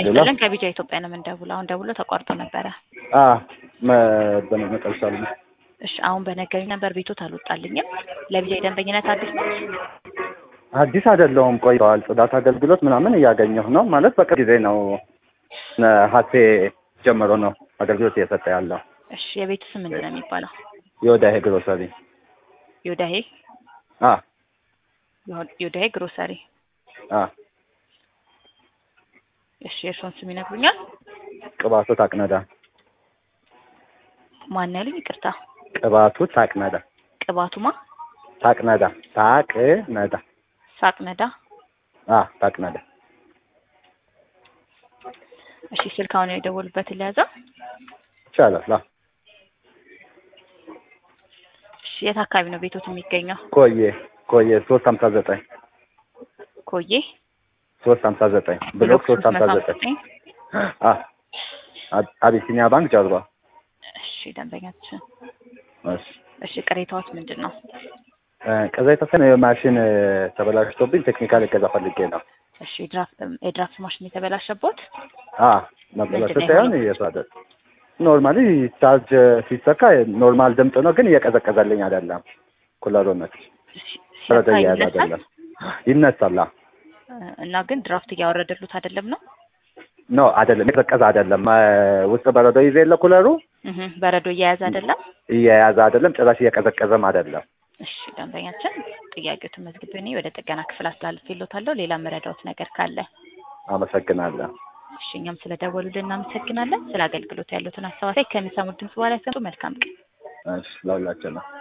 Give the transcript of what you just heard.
ሌላ ይስጥልን ከቢጃ ኢትዮጵያ ነው የምንደውለው። አሁን ደውሎ ተቋርጦ ነበረ። አ መጨረሻ ላይ እሺ አሁን በነገሩኝ ነበር ቤቶት አልወጣልኝም። ለቢጃ የደንበኝነት አዲስ ነው። አዲስ አይደለውም ቆይተዋል። ጽዳት አገልግሎት ምናምን እያገኘሁ ነው ማለት በቅርብ ጊዜ ነው ነሐሴ ጀምሮ ነው አገልግሎት እየሰጠ ያለው። እሺ የቤቱ ስም ምንድን ነው የሚባለው? የወዳሄ ግሮሰሪ ዮዳሄ አ ዮዳሄ ግሮሰሪ። አ እሺ የእርስዎን ስም ይነግሩኛል? ቅባቱ ታቅነዳ ማን ያሉኝ? ይቅርታ ቅባቱ ታቅነዳ ቅባቱማ ታቅነዳ ታቅነዳ ሳቅነዳ። አ ታቅነዳ እሺ ስልካውን የደወሉበትን ለያዘው። ይቻላል። አ እሺ የት አካባቢ ነው ቤቶት የሚገኘው? ቆየ ቆየ ሶስት ሀምሳ ዘጠኝ ኮዬ ሶስት ሀምሳ ዘጠኝ ብሎክ ሶስት ሀምሳ ዘጠኝ አ አቢሲኒያ ባንክ ጀርባ። እሺ ደንበኛችን እሺ እሺ ቅሬታዎች ምንድን ነው? ከዛ የተሰነ ማሽን ተበላሽቶብኝ ቴክኒካል እገዛ ፈልጌ ነው። እሺ የድራፍት የድራፍት ማሽን የተበላሸቦት አ መበላሸት ሳይሆን እየሳደ ኖርማሊ ቻርጅ ሲሰካ ኖርማል ድምፅ ነው፣ ግን እየቀዘቀዘልኝ አይደለም። ኩለሩ ነች በረዶ እየያዘ አይደለም። ይነሳል እና ግን ድራፍት እያወረደሉት አይደለም ነው ኖ አይደለም፣ የቀዘቀዘ አይደለም። ውስጥ በረዶ ይዘ የለ ኩለሩ እህ በረዶ እየያዘ አይደለም፣ እየያዘ አይደለም፣ ጭራሽ እየቀዘቀዘም አይደለም። እሺ ደንበኛችን ጥያቄዎትን መዝግቤ እኔ ወደ ጥገና ክፍል አስተላልፌልዎታለሁ። ሌላ መረዳዎት ነገር ካለ አመሰግናለሁ። እሺ እኛም ስለደወሉልን እናመሰግናለን። ስለ አገልግሎት ያሉትን አስተዋጽኦ ከሚሰሙት ድምጽ በኋላ ያሰጡ። መልካም ቀን። እሺ ለሁላችን ነው።